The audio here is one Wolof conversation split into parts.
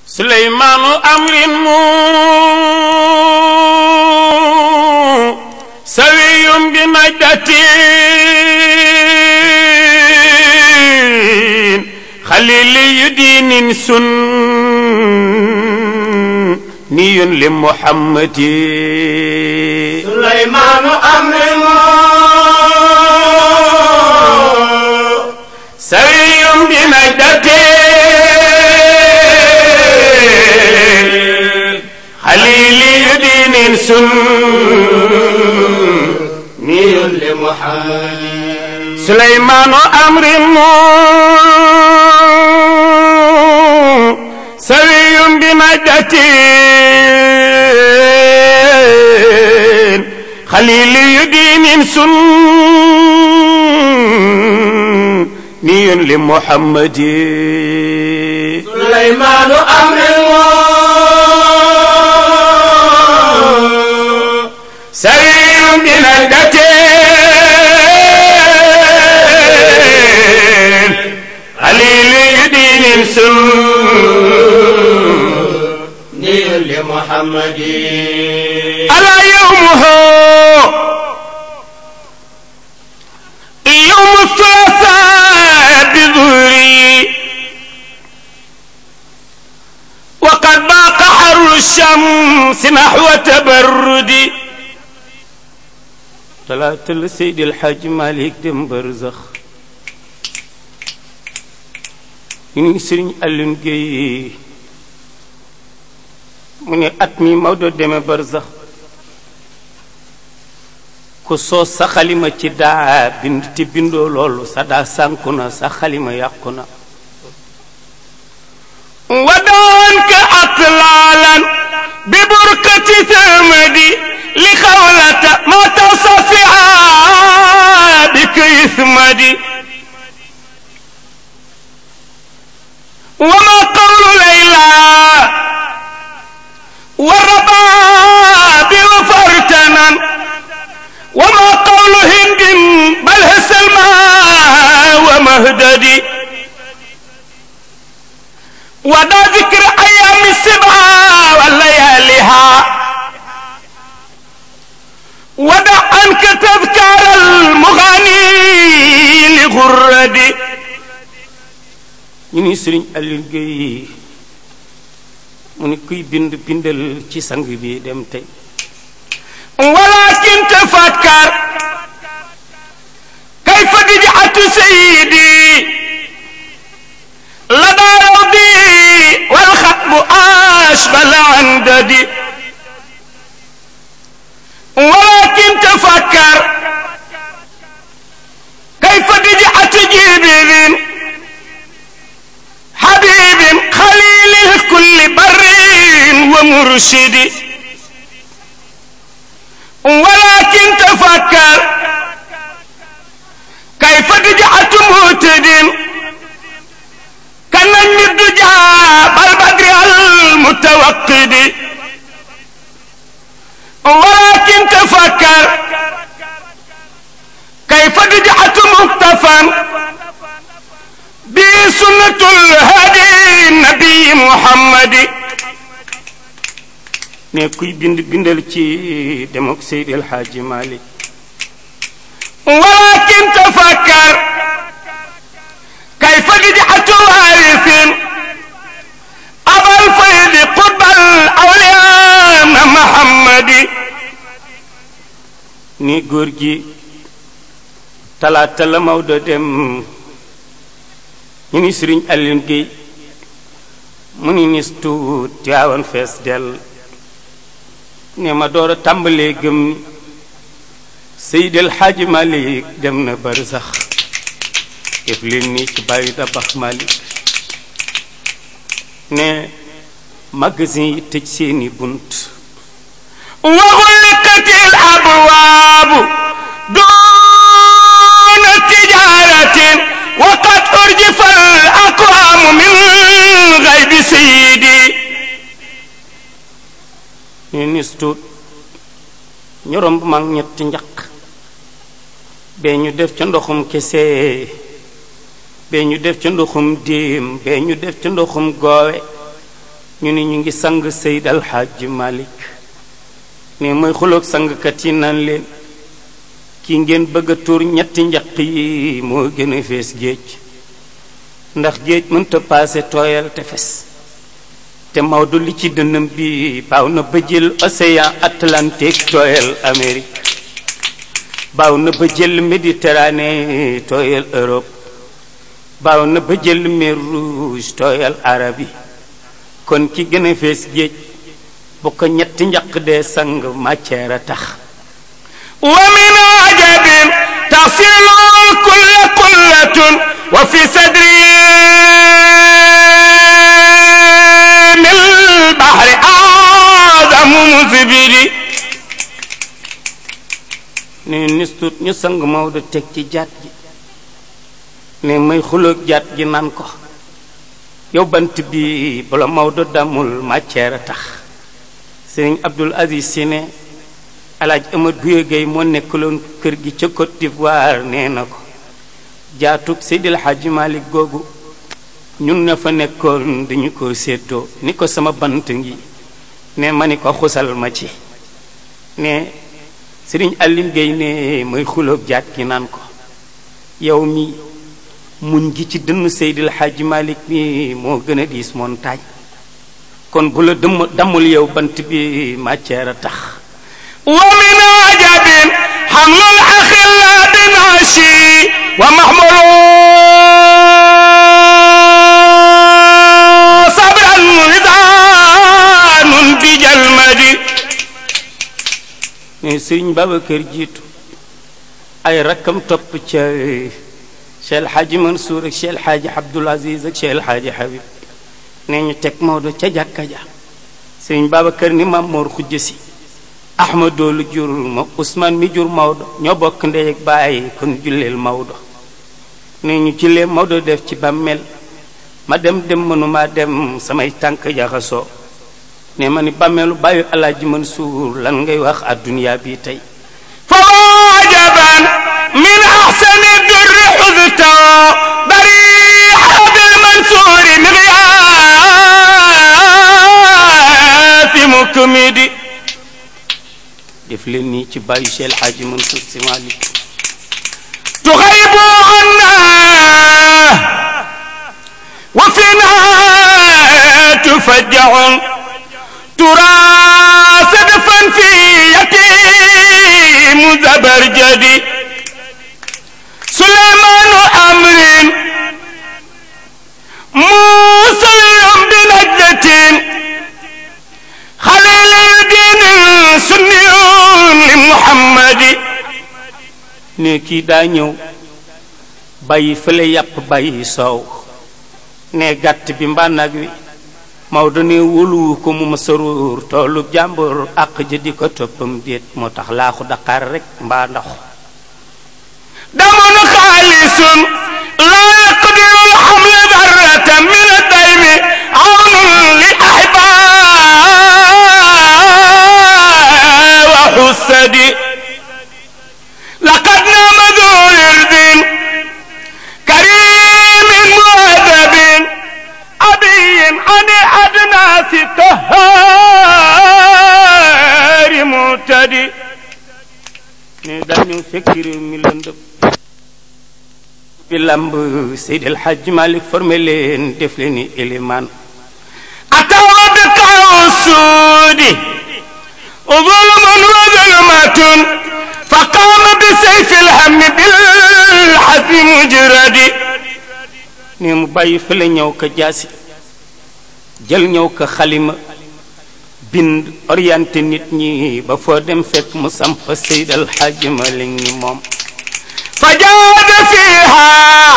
suleymaanu amrin mu sawiyum bi najdatin xaliliyu diinin sun niyun li muhammadi suleymaanu amrin mu sawiyum bi najdatin xaliliyu diinin sun niyun li muhammadi سليمان أمر سوي بمجدة خليل دين سني لمحمد suleymaanu amrin mu سوي بمجدة خليل دين سني niyun li muhammadi ألا يومه يوم الثلاثاء بظهري وقد باق حر الشمس نحو تبردي ثلاثة السيد الحاج مالك دم برزخ ñu ngi sëriñ Alioune Guèye mu ne at mi Maodo demee barzax ku soo sa xalima ci daa bind te bindoo loolu sa daa sànku na sa xalima yàqu na ودان كأطلالا ببركة ثمدي لخولة ما تصفها بك يثمدي وما قول ليلى والرباب وفرتنا وما قول هند بل هي سلمى ومهددي ودا ذكر أيام السبعة ولياليها ودع عنك تذكار المغني لغردي ñu ni sëriñ Aliou Guèye mu ni kuy bind bindal ci sang bi dem tey walakin tafakkar kayfa dijatu sayyidi لدى روضي والخطب أشبل عنددي ولكن تفكر كيف دجعت جبل حبيب خليل الكل بر ومرشد ولكن تفكر كيف دجعت مهتد كان الدجى بالبدر المتوقد ولكن تفكر كيف دجعت مكتفا بسنة الهادي النبي محمد ne kuy bind bindal ci demok Seydi El Hadji Malick ولكن تفكر كيف جدعت وارث أبا الفيض قطب الأولياء محمد ni góor gi talaata la Maodo dem ñu ni Sëriñ Alioune Guèye mu ni nis tuut Tiwaawan fees dell ne ma door a tàmbalee gëm ni Seydi El Hadji Malick dem na bari sax def leen nii ci bàyyi dabax Malick ne magasin yi tëj seeni bunt waxulikatil abwaabu duuna tijaratin waqad urjifa al aqwaamu min gaybi sayidi ne nis tuut ñu romb mag ñetti njaq bee ñu def ca ndoxum kese bee ñu def ca ndoxum déem bee ñu def ca ndoxum goowe ñu ni ñu ngi sang Seyd Alxaaji Malik ne mooy xuloog sangkat yi naan leen ki ngeen bëgg a tuur ñetti njaq yi moo gën a fees géej ndax géej mënta paase tooyal tefes te Maodo li ci dënnam bi baaw na ba jël océan Atlantique tooyal Amérique baaw na ba jël Méditerranée tooyal Europe baaw na ba jël mer Rouge tooyal Arabie kon ki gën a fees géej bu ko ñetti njaq dee sang matière a tax wa min ajabin tasilu kulla kullatun wa fi sadri min bahri aadamu musbiri ne nistut ñu sang Maodo teg ci jaat gi ne may xuloog jaat gi naan ko yow bant bi bala Maodo damul matière a tax sëriñ Abdul Aziz Si ne alaaj Amad Buye Gueye moo nekkaloon kër gi ca Côte d'Ivoire nee na ko jaatug Seydil Hadji Malick googu ñun ña fa nekkoon dañu ko séddoo ni ko sama bant ngi ne ma ni ko xusal ma ci ne sëriñ Aline Gueye ne mooy xulóob jaat gi naan ko yow mi muñ gi ci dënn Seydil Hadji Malick mi moo gën a diis montagne kon bu la dëmm dammul yow bant bi matière a tax wa min ajabin hamlul axilla bi naashi wa mahmulu sabran wisaanun bi jalmadi ne sëriñ Babacar jiitu ay rakkam topp ca Cheikh Hadji Mansour ak Cheikh Hadji Abdoul Aziz ak Cheikh Hadji Habib ne ñu teg Maodo ca jàkka ja sëriñ Babacar ni Maam Mor xujj si Ahmadou lu jur ma Ousmane mi jur Maodo ñoo bokk ndey ak baay kon julleel Maodo ne ñu jullee Maodo def ci bàmmeel ma dem dem mënuma dem samay tànk jaxasoo ne ma ni bàmmeelu bàyyi Alaaji Mansuur lan ngay wax adduniyaa bi tey fa ajaban min ahsani durri xuzta bariha bil mansuuri miqyaasi mukmidi def leen nii ci bàyyi Cheikh Hadji Mansour Sy Malick تغيب عنا وفينا تفجع ترى سدفا في يتيم زبرجدي سليمان أمر موسى بنجدة خليل الدين سني لمحمد ne kii daa ñëw bàyyi fële yàpp bàyyi soow ne gàtt bi mbaa nag wi Maodo ne wóoluwu ko mu ma saruur toolu jàmbur àq ja di ko toppam déet moo tax laaxu daqaar rek mbaa ndox دم خالص لا يقدر الحمل ذرة من الدين عون للأحباء وحسد لقد نام ذو ورد كريم مؤدب أبي عن أدناس طهار معتدي ne daa ñëw fekk réew mi lëndëm bi lamb Seydi El Hadji Malick formé leen def leen ni élimaan أتوا بالقوسود ظلم وظلمة فقام بسيف الهم بالحزم مجرد ne mu bàyyi fële ñëw ko jaasi jël ñëw ko xalima bind orienté nit ñi ba foo dem fekk mu samp Seydi El Hadji Malick ni moom فجاد فيها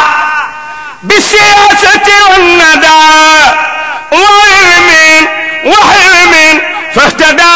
بالسياسة والندى وعلم وحلم فاهتدى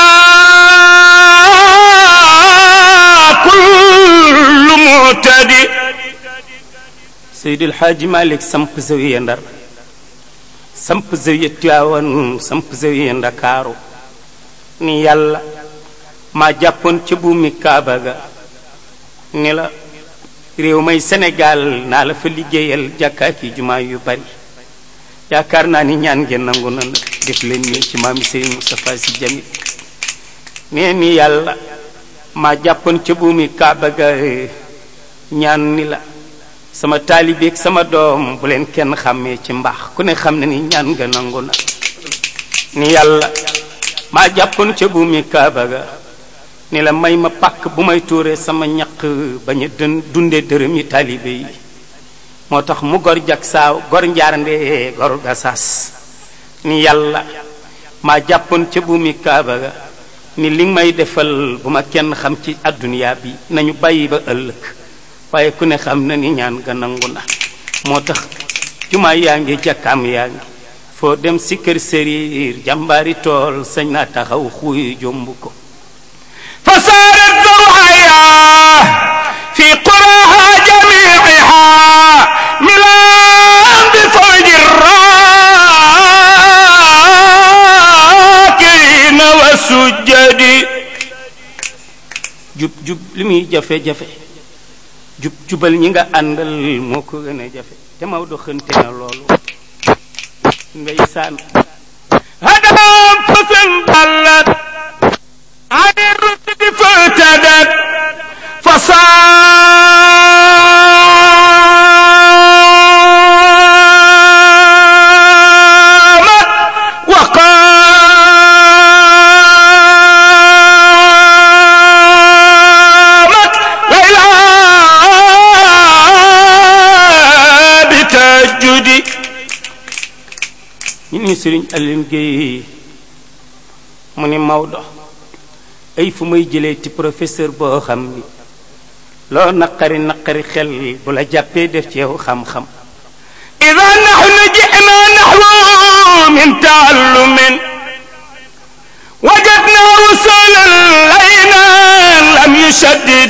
كل معتدي Seydi El Hadji Malick samp zawiya Ndar samp zawiya Tiwaawan samp zawiya Ndakaaru ni yàlla maa jàppoon ca buumi Kaaba ga ni la réew may Sénégal naa la fa liggéeyal jàkkaaki jumaa yu bari yaakaar naa ni ñaan ngeen nangu na nag def leen nii ci maami Serigne Moustapha Sy Jamil nee ni yàlla maa jàppoon ca buumi Kaaba ga ñaan ni la sama taalibeeg sama doom bu leen kenn xàmmee ci mbaax ku ne xam ne ni ñaan nga nangu na ni yàlla maa jàppoon ca buumi Kaaba ga ni la may ma pàkk bu may tuuree sama ñaq bañ a dën dunde dërëm yi taalibe yi moo tax mu gor jak saaw gor njaarnde gor gasaas ni yàlla maa jàppoon ca buumi kaaba ga ni li may defal bu ma kenn xam ci adduniyaa bi nañu bàyyi ba ëllëg waaye ku ne xam na ni ñaan ga nangu na moo tax jumaa yaa ngi jàkkaam yaa ngi foo dem si kër sëriir jàmbaari tool sañ naa taxaw xuy jomb ko فصارت ضوحايا في قراها جميعها ملان بفوج الراكعين والسجد jub jub li muy jafe-jafe jub jubal ñi nga àndal moo ko gën a jafe te Maodo xënte na loolu ndeysaan هدم فسن ضلت عن الرشد فاهتدت فصامت وقامت ليلى بتهجد ñu ni sëriñ Aline Gueye mu ni Maodo ay fu may jëlee ci professeur boo xam ni loo naqari naqari xel bu la jàppee def ci yow xam-xam إذا نحن جئنا نحو من تعلم وجدنا وصولا لينا لم يشدد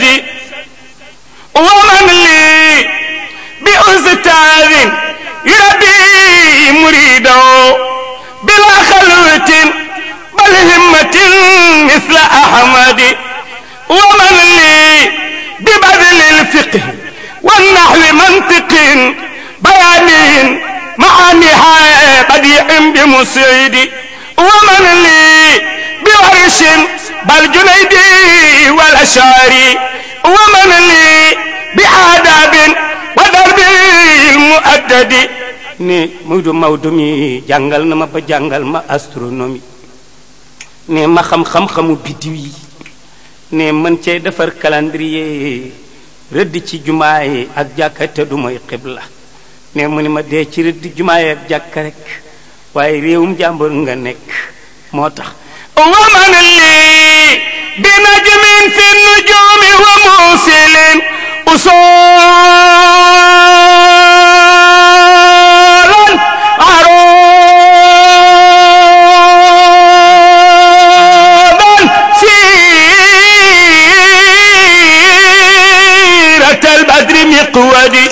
ومن لي بأستاذ يربي مريده بلا خلوة بل همة مثل أحمد ومن لي ببذل الفقه والنحو منطق بيان معانيها بديع بمسعد ومن لي بورش بل جنيدي والأشعري ومن لي بآداب ودرب المؤدد ne Maodo Maodo mi jàngal na ma ba jàngal ma astronomie ne ma xam-xam-xamu biddiw yi ne mën cee defar calendrier rëdd ci jumaa yi ak jàkka te du mooy xibla ne mu ni ma dee ci rëdd jumaa yi ak jàkka rek waaye réewum jàmbur nga nekk moo tax ومن لي بنجم في النجوم وموصل أصولا عروضا سيرة البدر مقودي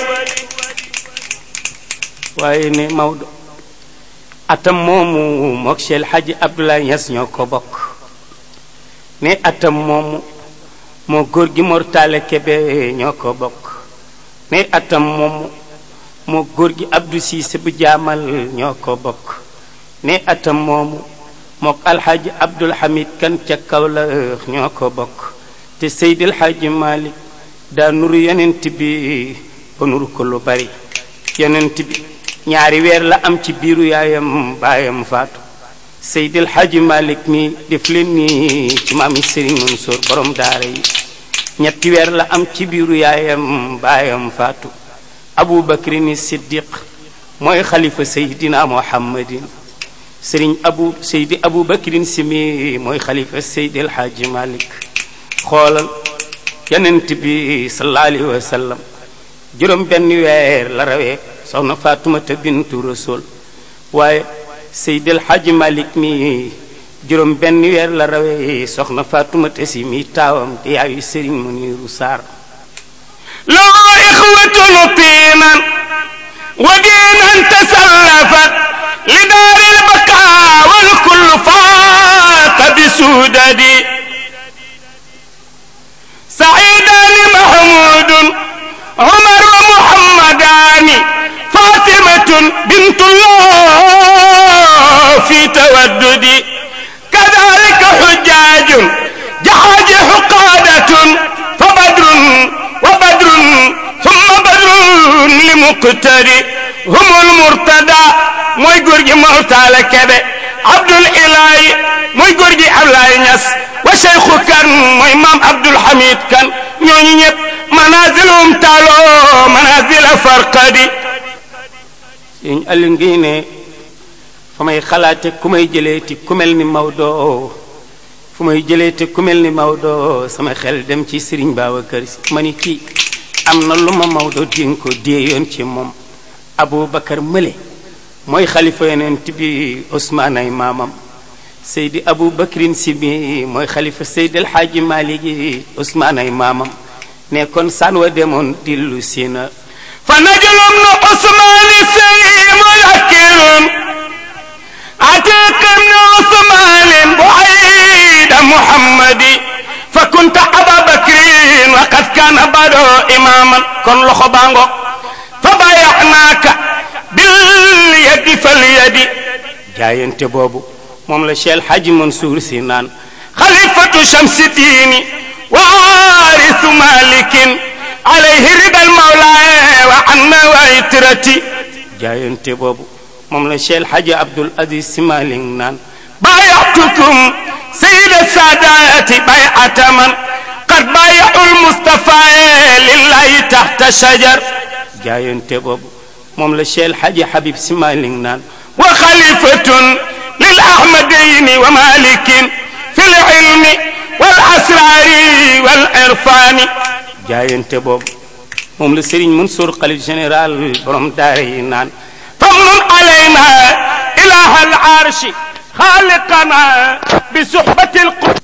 waaye ne Maodo atam moomu mook Cheikh Hadji Abdoulaye Niass ñoo ko bokk ne atam moomu moo góor gi Mortale Kebe ñoo ko bokk ne atam moomu moo góor gi Abdou Cissé bu jaamal ñoo ko bokk ne atam moomu mook alxaaji Abdul Hamid kan ca Kawlax ñoo ko bokk te Seydil Hadji Malick daa nuru yonent bi ba nuru ko lu bari yonent bi ñaari weer la am ci biiru yaayam baayam faatu Seydil Hadji Malick mi def leen ni ci maami Serigne Mansour borom daara yi ñetti weer la am ci biiru yaayam baayam faatu Abu Bakrin Siddiq mooy xalifa Seydina Muhammadin Serigne Abu Seydi Abu Bakrin si mi mooy xalifa Seydil Hadji Malick xoolal yonent bi sallallahu alayhi wa sallam juróom benn weer la rawee soxna Faatumata bintu Rasul waaye Seydil Hadji Malick mi juróom benn weer la rawee soxna Faatumata si mi taawam di yaayu Sëriñ Muniru Saar له إخوة طينا ودينا تسلفت لدار البقاء والكل فاق بسودد سعيدان محمود عمر ومحمدان فاطمة بنت الله في في تودد كذلك حجاج جحاجح قادة فبدر وبدر ثم بدر لمقتدي هم المرتدى mooy góor gi Mortala Kebe Abdul Ilahi mooy góor gi Ablaye Niass wa Cheikhu Kan mooy maam Abdul Hamid Kan ñooñu ñëpp manazilum taalo manazila farqadi sëñ Aliou ngi ne fa may xalaate ku may jëleeti ku mel ni Maodo fu may jëleete ku mel ni Maodo sama xel dem ci Serigne Babacar Si ma ni kii am na lu ma Maodo dénk ko déeyoon ci moom Aboubacar Mële mooy xalifa yonent bi Ousmane ay maamam Seydi Aboubacrin Si bi mooy xalifa Seydi El Hadji Malick Ousmane ay maamam ne kon san wa demoon dillu si na فنجل ابن عثمان السيء مذكر عتيق ابن عثمان بعيد محمد فكنت أبا بكر وقد كان بدو إماما كن لخبانغو فبايعناك باليد فاليد jaayante boobu moom la Cheikh Hadji Mansour si naan خليفة شمس الدين وارث مالك عليه رضا المولى وعنا وعترتي jaayante boobu moom la Cheikh Hadji Abdoul Aziz Sy Malick naan بايعتكم سيد السادات بيعة من قد بايعوا المصطفى لله تحت شجر jaayante boobu moom la Cheikh Hadji Habib Sy Malick naan وخليفة للأحمدين ومالك في العلم والأسرار والعرفان jaayante boobu moom la Serigne Mansour xalif général borom daara yi naan فمن علينا إله العرش خالقنا بصحبة القرآن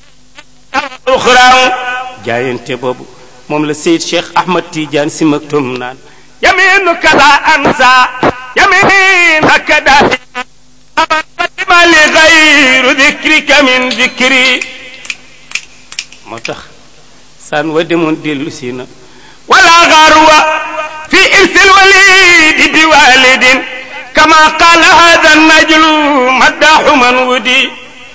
الأخرى jaayante boobu moom la Seyd Cheikh Ahmad Tidiane Sy Maktoum naan يمينك لا أنسى يمينك دائما ما لغير ذكرك من ذكري moo tax san wa demoon dellu si na ولا غرو في إرث الوليد بوالد كما قال هذا النجل مداح من ودي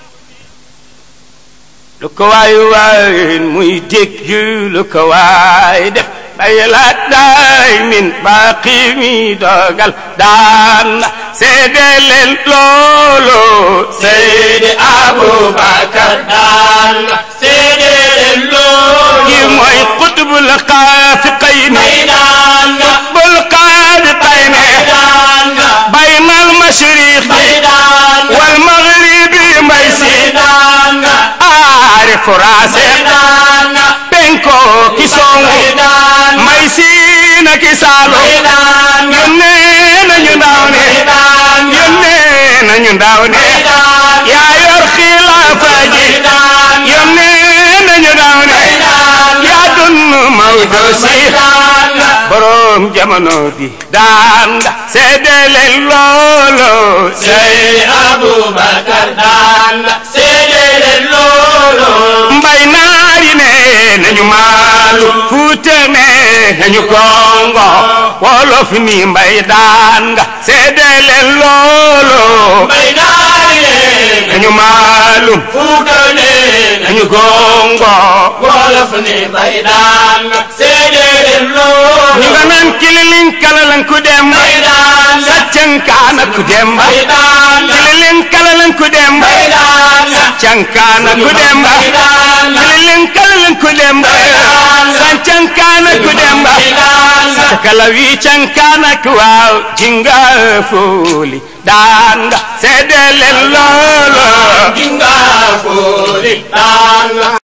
lu ko waay waay muy dégg lu ko waay def bay la daay min baaqi mi dogal daan na seede leen loolu Seydi Aboubacar daan na seede leen loolu ki mooy qutbul xaafiqayni daan na qutbul xaafiqayni daan na bayna al mashriqi daan wal maghribi mbay si daan na aari furaase daan na penko ki songu daan may siina ki saalu daan yónnee nañu ndaw ne yónnee nañu ndaw ne yaa yor xilaafa ji yónnee nañu ndaw ne yaa dun Maodo si borom jamono bi daan nga seede leen loolo Seydi Aboubacar daan na seede leen loolu mbay naari ne nañu maalu fuute ne nañu kongo wolof ni mbay daan nga seede leen loolo bay naari ne nañu maalu Fuuta ne nañu kongo wolof ni bay daan na seede leen loolu ñu nga naan kililin kalalan ku dem bay daan na saccankaana ku dem bay daan na kililin kalalan ku dem bay daan na saccankaana ku dem bay daan na kililin kalalan ku dem saccankaana ku dem bay daan na kala wi cankaana ku waaw jinga fooli daan nga seede leen loolo Jinga Fuli daan na